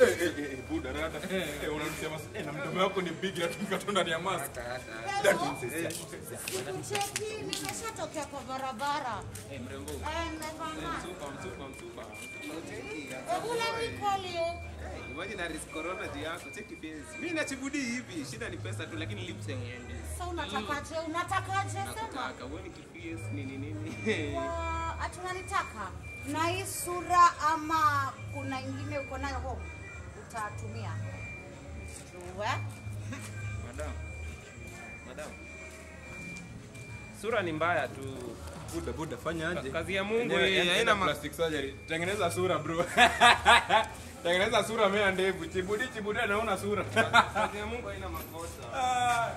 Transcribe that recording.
Eh, eh, eh, buda rada. Eh, unamsema eh, na mdomo wako ni big lakini kato ndani ya mask. Hello. Sikucheki, nimeshatokea kwa barabara. Eh, mrembo. Eh, nimevaa mask. Msupa, msupa, msupa. Hebu let me call you. Imagine na risk corona juu yako, cheki face. Mimi nachibudi hivi, shida ni pesa tu lakini lips haiendi. Sasa unatakaje? Unatakaje? Sema. Nakutaka, uone kiface nini nini. Wa- ati unanitaka na hii sura ama kuna ingine uko nayo home utatumia Uwe. Madam. Madam. Sura ni mbaya tu. Buda buda fanya aje? Kazi ya Mungu Enyewe, hii enda- haina enda ma- plastic surgery. Tengeneza sura bro. Tengeneza sura mea ndevu. Chibudi chibudi anaona sura. kazi ya Mungu haina makosa. Ah.